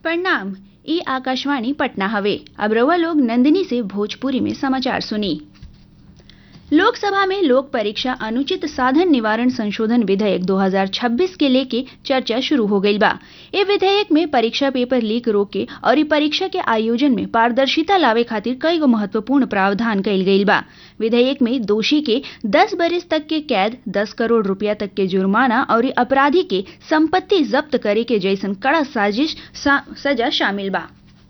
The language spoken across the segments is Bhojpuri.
प्रणाम ई आकाशवाणी पटना हवे अब रउआ लोग नंदिनी से भोजपुरी में समाचार सुनी लोकसभा में लोक परीक्षा अनुचित साधन निवारण संशोधन विधेयक 2026 के लेके चर्चा शुरू हो गई बा ए विधेयक में परीक्षा पेपर लीक रोके और ई परीक्षा के आयोजन में पारदर्शिता लावे खातिर कई गो महत्वपूर्ण प्रावधान कइल गइल बा विधेयक में दोषी के 10 बरिस तक के कैद 10 करोड़ रुपया तक के जुर्माना और अपराधी के संपत्ति जब्त करे के जैसन कड़ा साजिश सा, सजा शामिल बा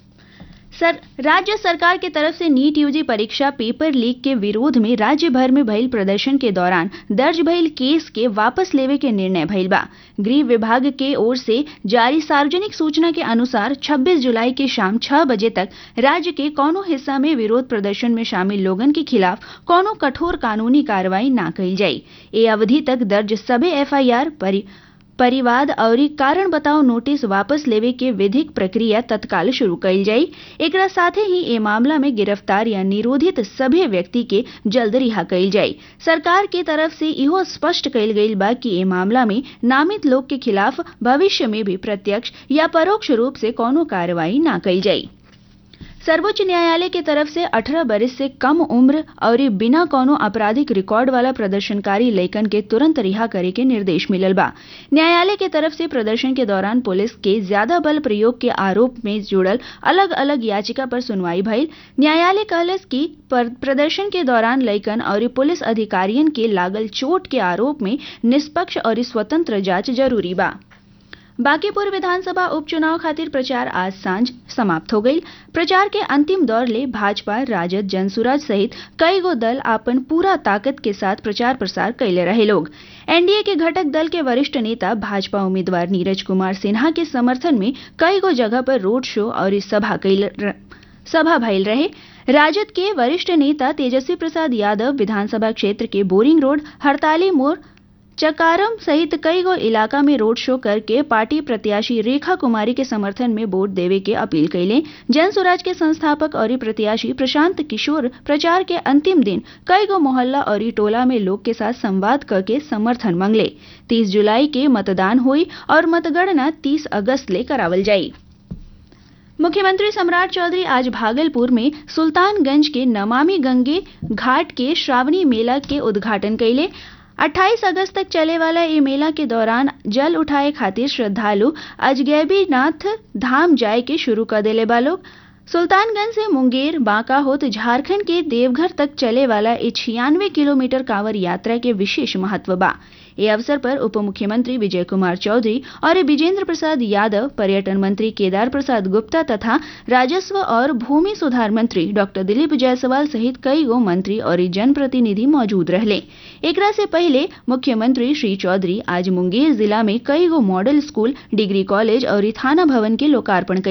सर राज्य सरकार के तरफ से नीट यूजी परीक्षा पेपर लीक के विरोध में राज्य भर में भइल प्रदर्शन के दौरान दर्ज भइल केस के वापस लेवे के निर्णय भइल बा गृह विभाग के ओर से जारी सार्वजनिक सूचना के अनुसार 26 जुलाई के शाम 6 बजे तक राज्य के कोनो हिस्सा में विरोध प्रदर्शन में शामिल लोगन के खिलाफ कोनो कठोर कानूनी कार्रवाई ना कइल जाई ए अवधि तक दर्ज सभे एफआईआर परि परिवाद और कारण बताओ नोटिस वापस लेवे के विधिक प्रक्रिया तत्काल शुरू कइल जाई एकरा साथे ही ए मामला में गिरफ्तार या निरोधित सभी व्यक्ति के जल्द रिहा कइल जाई सरकार के तरफ से इहो स्पष्ट कइल गइल बा कि ए मामला में नामित लोग के खिलाफ भविष्य में भी प्रत्यक्ष या परोक्ष रूप से कोनो कार्रवाई ना कइल जाई सर्वोच्च न्यायालय के तरफ से 18 बरिस से कम उम्र और बिना कोनो आपराधिक रिकॉर्ड वाला प्रदर्शनकारी लैकन के तुरंत रिहा करे के निर्देश मिलल बा न्यायालय के तरफ से प्रदर्शन के दौरान पुलिस के ज्यादा बल प्रयोग के आरोप में जुड़ल अलग अलग याचिका पर सुनवाई भइल न्यायालय कहलस कि प्रदर्शन के दौरान लैकन और पुलिस अधिकारियन के लागल चोट के आरोप में निष्पक्ष और स्वतंत्र जांच जरूरी बा बांकीपुर विधानसभा उपचुनाव खातिर प्रचार आज सांझ समाप्त हो गई प्रचार के अंतिम दौर ले भाजपा राजद जनसुराज सहित कई गो दल अपन पूरा ताकत के साथ प्रचार प्रसार कैले रहे लोग एनडीए के घटक दल के वरिष्ठ नेता भाजपा उम्मीदवार नीरज कुमार सिन्हा के समर्थन में कई गो जगह पर रोड शो और सभा कैल सभा भइल रहे राजद के वरिष्ठ नेता तेजस्वी प्रसाद यादव विधानसभा क्षेत्र के बोरिंग रोड हड़ताली मोड़ चकारम सहित कई गो इलाका में रोड शो करके पार्टी प्रत्याशी रेखा कुमारी के समर्थन में वोट देवे के अपील कैले जन स्वराज के संस्थापक और प्रत्याशी प्रशांत किशोर प्रचार के अंतिम दिन कई गो मोहल्ला और टोला में लोग के साथ संवाद करके समर्थन मांगले 30 जुलाई के मतदान हुई और मतगणना 30 अगस्त ले करावल जाई मुख्यमंत्री सम्राट चौधरी आज भागलपुर में सुल्तानगंज के नमामि गंगे घाट के श्रावणी मेला के उद्घाटन कैले 28 अगस्त तक चले वाला ये मेला के दौरान जल उठाए खातिर श्रद्धालु अजगैबीनाथ धाम जाए के शुरू कर देले बा लोग सुल्तानगंज से मुंगेर बांका होत झारखंड के देवघर तक चले वाला ये छियानवे किलोमीटर कांवर यात्रा के विशेष महत्व बा ये अवसर पर उप मुख्यमंत्री विजय कुमार चौधरी और विजेंद्र प्रसाद यादव पर्यटन मंत्री केदार प्रसाद गुप्ता तथा राजस्व और भूमि सुधार मंत्री डॉक्टर दिलीप जायसवाल सहित कई गो मंत्री और जनप्रतिनिधि मौजूद रहले एकरा से पहले मुख्यमंत्री श्री चौधरी आज मुंगेर जिला में कई गो मॉडल स्कूल डिग्री कॉलेज और थाना भवन के लोकार्पण